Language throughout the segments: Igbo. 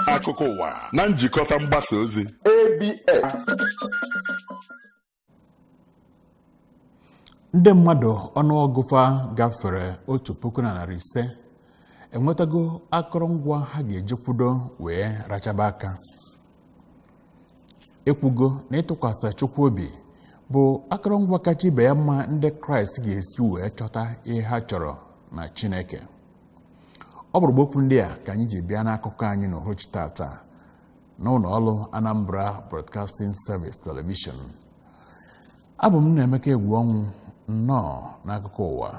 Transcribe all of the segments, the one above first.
akụkọ ụwa na njikọta mgbasa ozi ABS ndị mmadụ ọnụọgụfa gafere otu puku na narị ise enwetago akụrụngwa ha ga-eji kwudo wee rachaba aka ekwugo na ịtụkwasị chukwu obi bụ akụrụngwa kacha ibe ya mma ndị kraịst ga-esi wee chọta ihe ha chọrọ na chineke ọ bụrụ okwu ndị a ka anyị ji bịa n'akụkọ anyị n'uhuruchi tata n'ụlọ ọrụ anambra broadcasting service television abụ m na-emeka egwu ọnwụ nnọọ n'akụkọ ụwa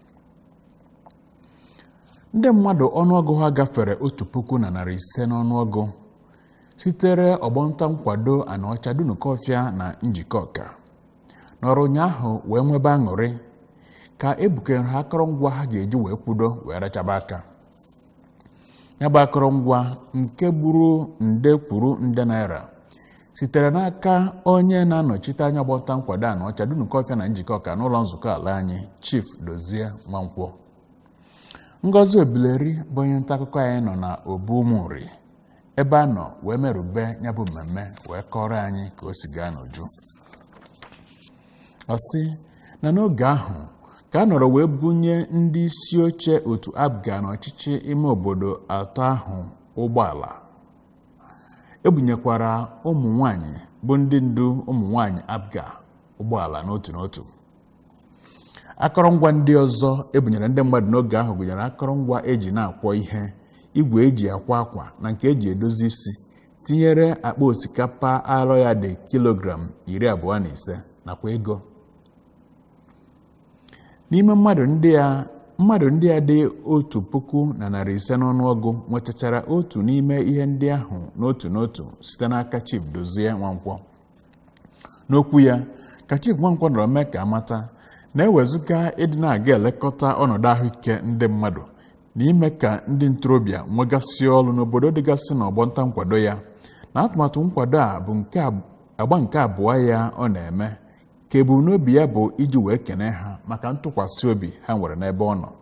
ndị mmadụ ọnụọgụ ha gafere otu puku na narị ise n'ọnụọgụ sitere ọgbọnta nkwado anaọcha dunukọfịa na njikọ ọka nọrọ ụnyaahụ wee nwebe aṅụrị ka ebukere ha akụrụngwa ha ga-eji wee kwudo wee rachaba aka ya bụ akụrụngwa nke gburu nde kwuru nde naira sitere n'aka onye na-anọchite anya ọgbọnta nkwado anaọcha dunukọfịa na njikọ ọka n'ụlọ nzukọ ala anyị chief dozie nwankwọ ngozi obileri bụ onye nta akụkọ anyị nọ na obumuri ebe a nọ wee merube ya bụ mmemme wee kọrọ anyị ka o si gaa n'uju ọ sị na n'oge ahụ ka a nọrọ wee bunye ndị isi oche otu abga n'ọchịchị ime obodo atọ ahụ ụgbọala ebunyekwara ụmụ nwanyị bụ ndị ndu ụmụ nwanyị abga ụgbọala n'otu n'otu akọrọngwa ndị ọzọ ebunyere ndị mmadụ n'oge ahụ gụnyere akọrọngwa eji na-akwọ ihe igwe eji akwa akwa na nke eji edozi isi tinyere akpa osikapa arọ ya dị kilogram iri abụọ na ise nakwa ego n'ime mmadụ ndị a mmadụ ndị a dị otu puku na narị ise n'ọnụọgụ nwetachara otu n'ime ihe ndị ahụ n'otu n'otu site n'aka chief dozie nwankwọ n'okwu ya ka chief nwankwọ nọrọ mee ka amata na-ewezụga ịdị na-aga elekọta ọnọdụ ahụike ndị mmadụ na ime ka ndị ntorobịa nwegasị ọrụ n'obodo dịgasị n'ọgbọnta nkwado ya na atụmatụ nkwado a bụ nke agba nke abụọ ya ọ na-eme ka ebumnobi ya bụ iji wee kene ha maka ntụkwasị obi ha nwere n'ebe ọ nọ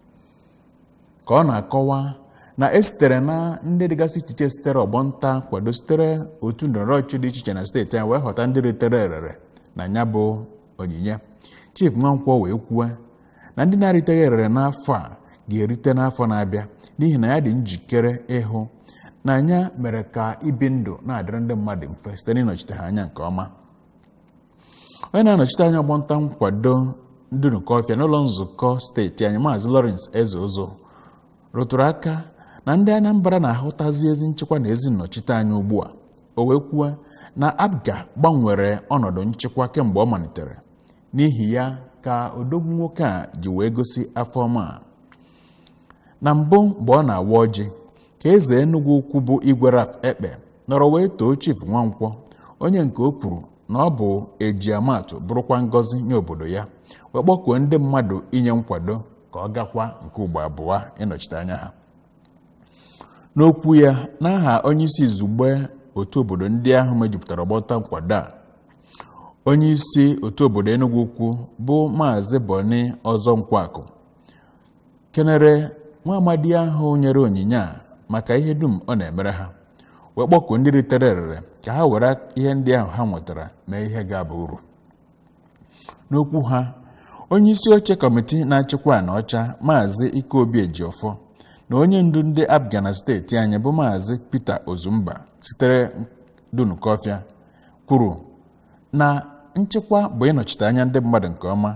ka ọ na-akọwa na esitere na ndị dịgasị iche iche sitere ọgbọnta nkwado sitere otu ndọrọndọrọ ọchịchị dị iche iche na steeti a wee ghọta ndị ritere erere na ya bụ onyinye chief nwankwọ wee kwuo na ndị na-eriteghị erere n'afọ a ga-erite n'afọ na-abịa n'ihi na ya dị njikere ịhụ na anya mere ka ibi ndụ na-adịrị ndị mmadụ mfe site n'ịnọchite ha anya nke ọma onye na-anọchite anya ọgbọnta nkwado ndunukọfịa n'ụlọ nzukọ steeti anyị maazị Lawrence eze ụzọ rụtụrụ aka na ndị Anambra na-ahụtazi ezi nchekwa na ezi nnọchite anya ugbu a o wee kwuo na abga gbanwere ọnọdụ nchekwa kemgbe ọ malitere n'ihi ya ka odogwu nwoke a ji wee gosi afọ ọma a na mbụ mgbe ọ na-awa ọjị ka eze Enugu ukwu bụ igwe Raf Ekpe nọrọ wee too chief Nwankwọ onye nke o kwuru na ọ bụ ejiamatụ bụrụkwa ngọzi nye obodo ya wee kpọkuo ndị mmadụ inye nkwado ka ọ gakwa nke ugbo abụọ ịnọchite anya ha n'okwu ya n'aha onye isi izugbe otu obodo ndị ahụ mejupụtara ọgbọta nkwado a onye isi otu obodo Enugu ukwu bụ maazị Boni ọzọ nkwakụ kenere nwa amadi ahụ nyere onyinye a maka ihe dum ọ na-emere ha wee kpọkuo ndị ritere erere ka ha were ihe ndị ahụ ha nwetara mee ihe ga-aba uru n'okwu ha onye isi oche kọmiti na-achịkwa na ọcha maazị ikeobi ejiọfọ na onye ndu ndị abga na steeti anyị bụ maazị peter ozumba sitere dunukọfịa kwuru na nchekwa bụ ịnọchite anya ndị mmadụ nke ọma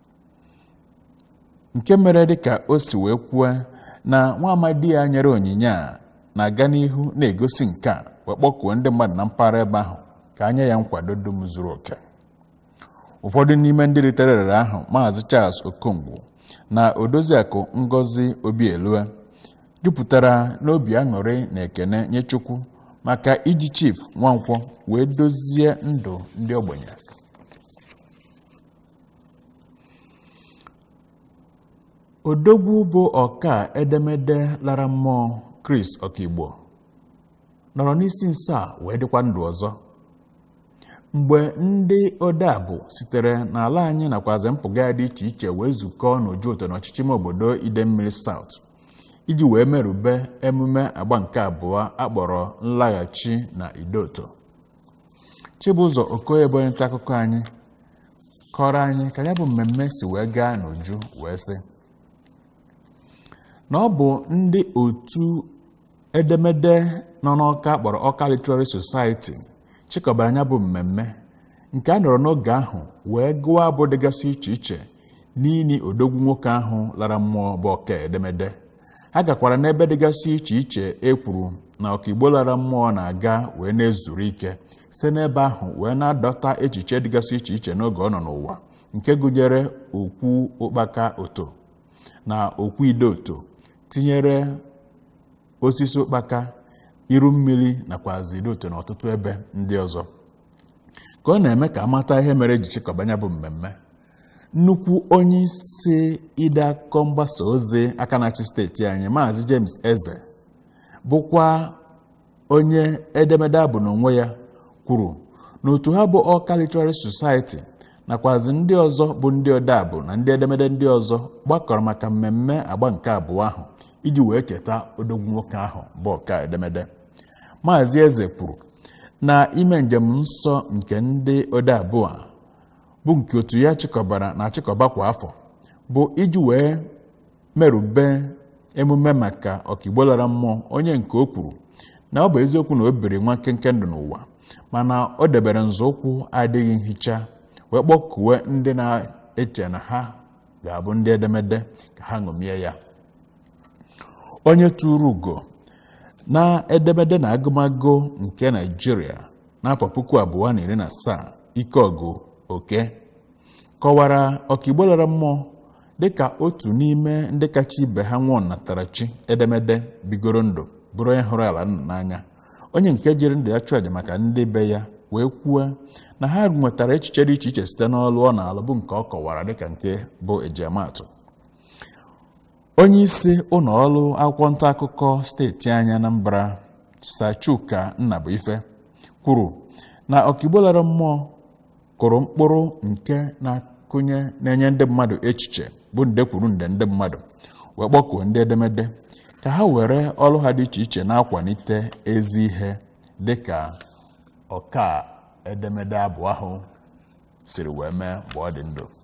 nke mere dịka o si wee kwuo na nwa amadi ya nyere onyinye a na-aga n'ihu na-egosi nke a wee kpọkuo ndị mmadụ na mpaghara ebe ahụ ka anya ya nkwado dum zuru oke ụfọdụ n'ime ndị ritere erere ahụ maazị Charles Okongwu na odoziakụ Ngozi Obielue jupụtara n'obi aṅụrị na ekene nye Chukwu maka iji chief Nwankwọ wee dozie ndụ ndị ogbenye odogwu bụ ọka edemede lara mmụọ Chris Okigbo nọrọ n'isi nso a wee dịkwa ndụ ọzọ mgbe ndị odeabụ sitere n'ala anyị nakwazi mpụga ya dị iche iche wee zukọọ n'ojuoto n'ọchịchị ime obodo idemmiri South iji wee merube emume agba nke abụọ akpọrọ nlaghachi na idoto chibụzọ okoye bụ onye nta akụkọ anyị kọrọ anyị ka ya bụ mmemme si wee gaa n'uju wee sị na ọ bụ ndị otu edemede nọ n'ọka kpọrọ ọka literary society chịkọbara ya bụ mmemme nke a nọrọ n'oge ahụ wee gụọ abụ dịgasị iche iche n'ini odogwu nwoke ahụ lara mmụọ bụ ọka edemede ha gakwara n'ebe dịgasị iche iche e kwuru na ọkaigbo lara mmụọ na-aga wee na-ezuru ike site n'ebe ahụ wee na-adọta echiche dịgasị iche iche n'oge ọ nọ n'ụwa nke gụnyere okwu ụkpaka oto na okwu idoto tinyere osisi ụkpaka iru mmiri nakwazi idoto na ọtụtụ ebe ndị ọzọ ka ọ na-eme ka amata ihe mere eji chịkọbanya bụ mmemme nnukwu onye isi ide akụkọ mgbasa ozi aka na-achị steeti anyị maazị James Eze bụkwa onye edemede abụ n'onwe ya kwuru na otu ha bụ Awka Literary Society nakwazi ndị ọzọ bụ ndị odeabụ na ndị edemede ndị ọzọ gbakọrọ maka mmemme agba nke abụọ ahụ iji wee cheta odogwu nwoke ahụ bụ ọka edemede maazị Eze kwuru na ime njem nsọ nke ndị odeabụ a bụ nke otu ya chịkọbara na achịkọba kwa afọ bụ iji wee merube emume maka ọkaigbo lara mmụọ onye nke o kwuru na ọ bụ eziokwu na o biri nwa nkenke ndụ n'ụwa mana o debere nzọụkwụ adịghị nhicha wee kpọkuwe ndị na-eche na ha ga-abụ ndị edemede ka ha ṅomie ya onye tụrụ ugo na edemede na agụmagụ nke naijiria n'afọ puku abụọ na iri na asaa ike ọgụ oke kọwara ọkaigbo lara mmụọ dịka otu n'ime ndị kacha ibe ha nwụọ natarachi edemede bigoro ndụ bụrụ onye hụrụ ala nna n'anya onye nke jiri ndụ ya chụọ aja maka ndị be ya wee kwuo na ha nwetara echiche dị iche iche site n'ọlụ ọ na-alụ bụ nke ọ kọwara dịka nke bụ ejiamatụ onye isi ụlọ ọrụ akwụkwọ nta akụkọ steeti anyị Anambra Sachuka Nnabuife kwuru na ọkaigbo lara mmụọ kụrụ mkpụrụ nke na-akụnye na-enye ndị mmadụ echiche bụ nde kwuru nde ndị mmadụ wee kpọkuo ndị edemede ka ha were ọrụ ha dị iche iche na-akwalite ezi ihe dịka ọka edemede abụ ahụ siri wee mee mgbe ọ dị ndụ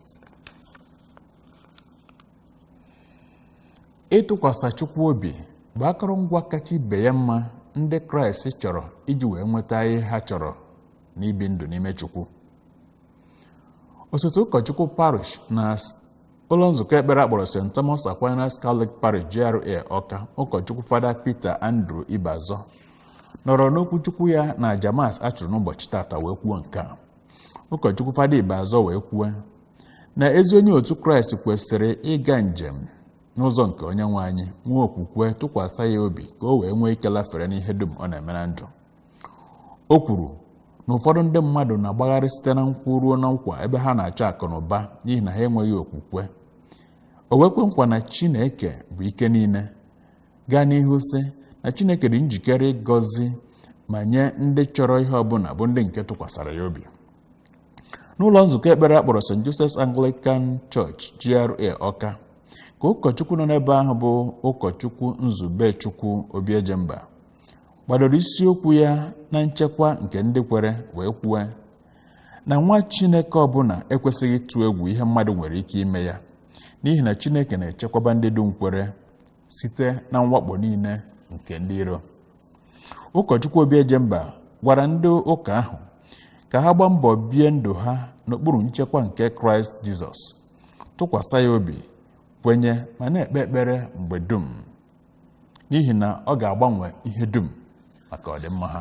ịtụkwasị Chukwu obi bụ akụrụngwa kacha ibe ya mma ndị Kraịst chọrọ iji wee nweta ihe ha chọrọ n'ibi ndụ n'ime Chukwu osote ụkọchukwu parish na ụlọ nzukọ ekpere akpọrọ St. Thomas Aquinas Catholic Parish GRA Ọka ụkọchukwu Fada Peter Andrew Ibazọ nọrọ n'okwuchukwu ya na jamas a chụrụ n'ụbọchị tata wee kwuo nke a ụkọchukwu Fada Ibazọ wee kwuo na ezi onye otu Kraịst kwesịrị ịga njem n'ụzọ nke onye nwe anyị nwee okwukwe tụkwasị ya obi ka o wee nwee ike lafere n'ihe dum ọ na-eme na ndụ o kwuru na ụfọdụ ndị mmadụ na-agbagharị site na nkwụ ruo na nkwa ebe ha na-achọ akụ na ụba n'ihi na ha enweghị okwukwe o wekwe nkwa na Chineke bụ ike niile gaa n'ihu sị na Chineke dị njikere ịgọzi ma nye ndị chọrọ ihe ọbụla bụ ndị nke tụkwasara ya obi n'ụlọ nzukọ ekpere akpọrọ St. Joseph's Anglican Church GRA Ọka ka ụkọchukwu nọ n'ebe ahụ bụ ụkọchukwu Nzubechukwu Obiejemba gbadoro isiokwu ya na nchekwa nke ndị kwere wee kwue na nwa Chineke ọbụla ekwesịghị ịtụ egwu ihe mmadụ nwere ike ime ya n'ihi na Chineke na-echekwaba ndị dum kwere site na mwakpo niile nke ndị iro ụkọchukwu Obiejemba gwara ndị ụka ahụ ka ha gbaa mbọ bie ndụ ha n'okpuru nchekwa nke Kraịst Jizọs tụkwasị ya obi kwenye ma na-ekpe ekpere mgbe dum n'ihi na ọ ga-agbanwe ihe dum maka ọdịmma ha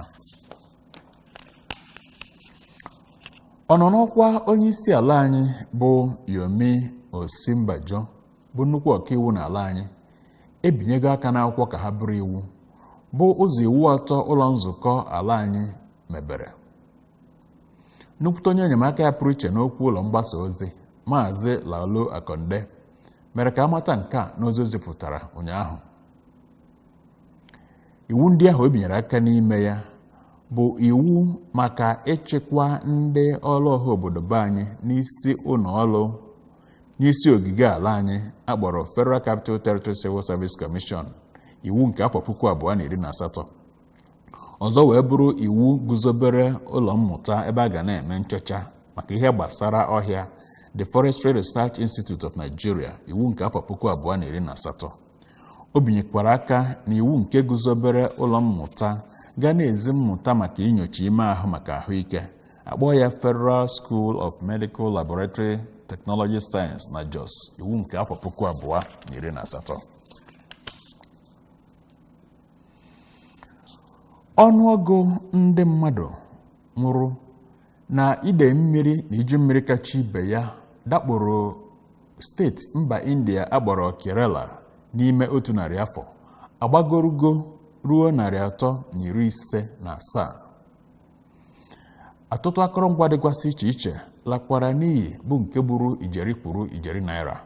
ọ nọ n'ọkwa onye isi ala anyị bụ Yomi Osinbajo bụ nnukwu ọkaiwu n'ala anyị ebinyego aka n'akwụkwọ ka ha bụrụ iwu bụ ụzọ iwu atọ ụlọ nzukọ ala anyị mebere nnukwute onye enyemaka ya pụrụ iche n'okwu ụlọ mgbasa ozi maazị Lalo Akonde mere ka amata nke a n'ozi o zipụtara ụnyaahụ iwu ndị ahụ e binyere aka n'ime ya bụ iwu maka ịchịkwa ndị ọrụ ọha obodo be anyị n'isi ụlọ ọrụ n'isi ogige ala anyị akpọrọ Federal Capital Territory Civil Service Commission iwu nke afọ puku abụọ na iri na asatọ ọzọ wee bụrụ iwu guzobere ụlọ mmụta ebe a ga na-eme nchọcha maka ihe gbasara ọhịa the forestry research institute of nigeria iwu nke afọ puku abụọ na iri na asatọ o binyekwara aka na iwu nke guzobere ụlọ mmụta ga na-ezi mmụta maka inyocha ime ahụ maka ahụike akpọ ya federal school of medical laboratory technology science na jos iwu nke afọ puku abụọ na iri na asatọ ọnụọgụ ndị mmadụ nwụrụ na ide mmiri na iju mmiri kacha ibe ya dakporo steeti mba india agbọrọ kerala n'ime otu narị afọ agbagorugo ruo narị atọ na iri ise na asaa ọtụtụ akụrụngwa dịkwasị iche iche lakwara n'iyi bụ nke buru ijeri kwuru ijeri naira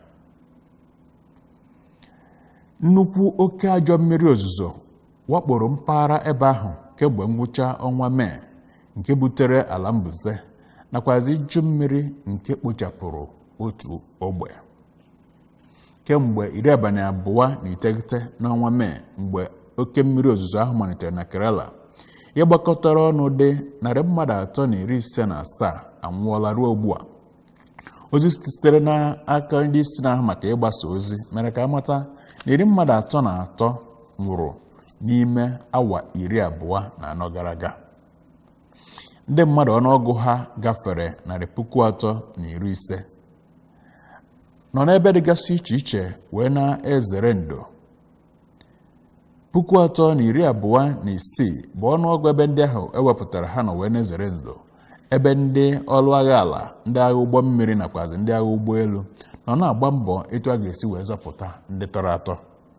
nnukwu oke ajọ mmiri ozuzo wakporo mpaghara ebe ahụ kemgbe ngwụcha ọnwa mee nke butere ala mbuze nakwazi iju mmiri nke kpochapụrụ otu ogbe kemgbe iri abalị abụọ na iteghete n'ọnwa mee mgbe oke mmiri ozuzo ahụ malitere na kerala ihe gbakọtara ọnụ dị narị mmadụ atọ na iri ise na asaa anwụọla ruo ugbu a ozi sitere n'aka ndị isi na-ahụ maka ịgbasa ozi mere ka amata na iri mmadụ atọ na atọ nwụrụ n'ime awa iri abụọ na anọ gara aga ndị mmadụ ọnụọgụ ha gafere narị puku atọ na iri ise nọ n'ebe dịgasị iche iche wee na-ezere ndo puku atọ na iri abụọ na isii bụ ọnụọgụ ebe ndị ahụ ewepụtara ha nọ wee na-ezere ndo ebe ndị ọrụ agha ala ndị agha ụgbọ mmiri nakwazi ndị agha ụgbọelu nọ na-agba mbọ etu a ga-esi wee zọpụta ndị tọrọ atọ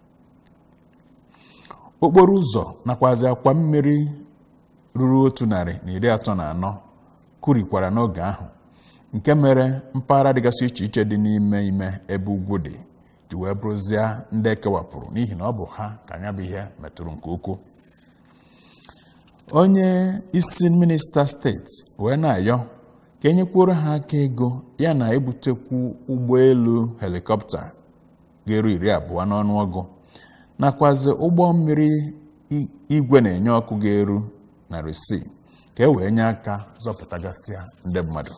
okporo ụzọ nakwazi akwa mmiri ruru otu narị na iri atọ na anọ kurikwara n'oge ahụ nke mere mpaghara dịgasị iche iche dị n'ime ime ebe ugwu dị ji wee bụrụzie ndị ekewapụrụ n'ihi na ọ bụ ha ka anya bụ ihe metụrụ nke ukwuu onye isi minista steeti wee na-ayọ ka enyekwuoro ha aka ego ya na ebutekwu ụgbọelu helikọpta ga-eru iri abụọ n'ọnụọgụ nakwazi ụgbọ mmiri igwe na-enye ọkụ ga-eru narị isii ka e wee nye aka zọpụtagasịa ndị mmadụ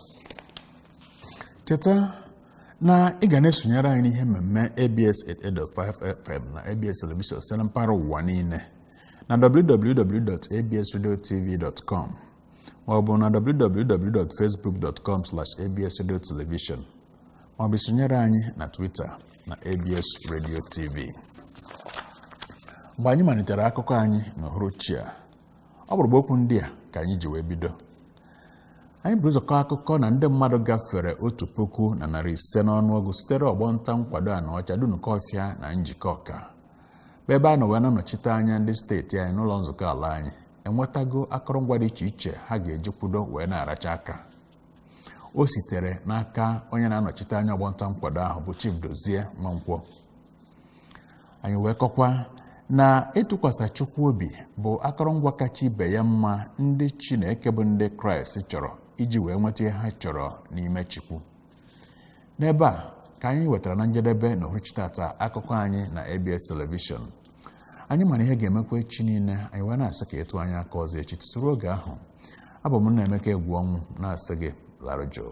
cheta na ị ga na-esonyere anyị n'ihe mmemme abs 88.5 fm na abs television site na mpaghara ụwa niile na www.absradiotv.com maọbụ na www.facebook.com absradiotelevision maọbụ sonyere anyị na twitter na abs radio tv mgbe anyị malitere akụkọ anyị n'uhuruchi a ọ bụrụ okwu ndị a ka anyị ji wee bido anyị bụ ụzọkọ akụkọ na ndị mmadụ gafere otu puku na narị ise n'ọnụọgụ sitere ọgbọ nta nkwado Anaọcha Dunukọfịa na njikọ ọka bụ ebe a nọ wee na-anọchite anya ndị steeti anyị n'ụlọ nzukọ ala anyị enwetago akụrụngwa dị iche iche ha ga-eji kwudo wee na-aracha aka o sitere n'aka onye na-anọchite anya ọgbọ nta nkwado ahụ bụ Chief Dozie Nwankwọ anyị wee kọkwa na ịtụkwasị Chukwu obi bụ akụrụngwa kacha ibe ya mma ndị Chineke bụ ndị Kraịst chọrọ iji wee nweta ihe ha chọrọ n'ime Chukwu n'ebe a ka anyị wetara na njedebe na uhuruchi tata akụkọ anyị na ABS telivishọn anyị mara ihe ga-emekwa echi niile anyị wee na-asị ka ịtụ anyị aka ọzọ echi tụtụrụ oge ahụ abụ m na-emeka egwu ọnwụ na-asị gị larụ jụụ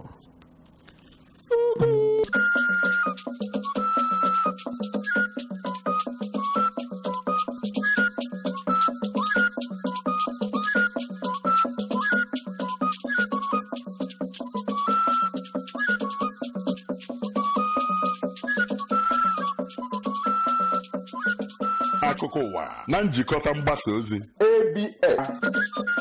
akụkọ ụwa na njikọta mgbasa ozi ABS